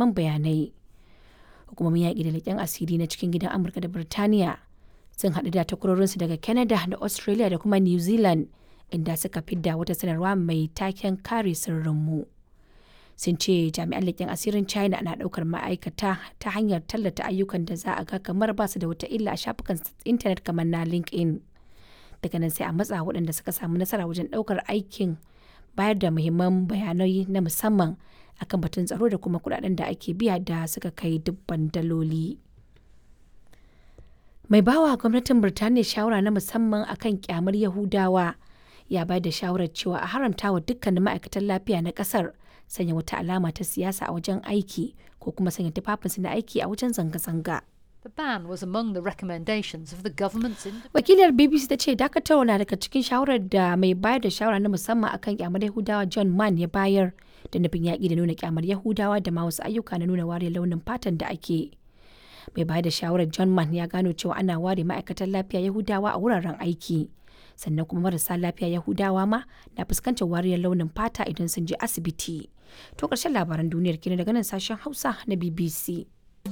muhimman bayanai. Hukumomin yaƙi da leƙen asiri na cikin gidan Amurka da Birtaniya sun haɗu da takwarorinsu daga Canada da Australia da kuma New Zealand inda suka fidda wata sanarwa mai taken kare sirrinmu. Sun ce jami'an leƙen asirin China na ɗaukar ma'aikata ta hanyar tallata ayyukan da za a ga kamar ba su da wata illa a shafukan intanet kamar na LinkedIn. Daga nan sai a matsa waɗanda suka samu nasara wajen ɗaukar aikin bayar da muhimman bayanai na musamman akan batun tsaro da kuma kuɗaɗen da ake biya da suka kai dubban daloli. Mai bawa gwamnatin Birtaniya shawara na musamman akan kyamar Yahudawa ya bayar da shawarar cewa a haramta wa dukkanin ma'aikatan lafiya na kasar sanya wata alama ta siyasa a wajen aiki ko kuma sanya tufafinsu na aiki a wajen zanga-zanga. The ban was among the recommendations of the government's Wakilar BBC ta ce dakatarwa na daga cikin shawarar da mai bayar da shawara na musamman akan kyamar Yahudawa John Mann ya bayar da nufin yaƙi da nuna kyamar Yahudawa da ma wasu ayyuka na nuna wariyar launin fatan da ake. Mai bayar da shawarar John Mann ya gano cewa ana ware ma'aikatan lafiya Yahudawa a wuraren aiki. Sannan kuma marasa lafiya Yahudawa ma na fuskantar wariyar launin fata idan sun je asibiti. To ƙarshen labaran duniyar kenan daga nan sashen Hausa na BBC.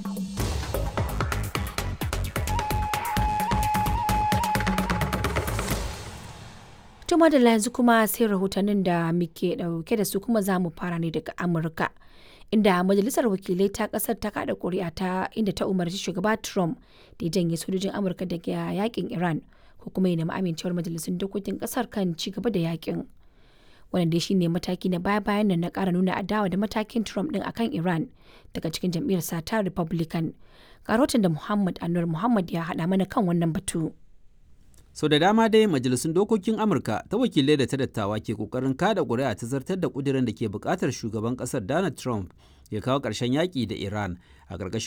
Tuma da yanzu kuma sai rahotannin da muke dauke da su kuma za mu fara ne daga Amurka. Inda majalisar wakilai ta kasar ta kada kuri'a ta inda ta umarci shugaba Trump da ya janye sojojin Amurka daga yakin Iran ko kuma ya nemi amincewar majalisun dokokin kasar kan ci gaba da yakin. Wannan dai shine mataki na baya-bayan nan na kara nuna adawa da matakin Trump din akan Iran daga cikin jam'iyyar sa ta Republican. Karotin da Muhammad Anwar Muhammad ya haɗa mana kan wannan batu. sau so da dama dai majalisun dokokin amurka ta wakilai da ta dattawa ke kokarin kada ƙuri'a ta zartar da ƙudirin da ke buƙatar shugaban ƙasar donald trump ya kawo ƙarshen yaƙi da iran a ƙarƙashin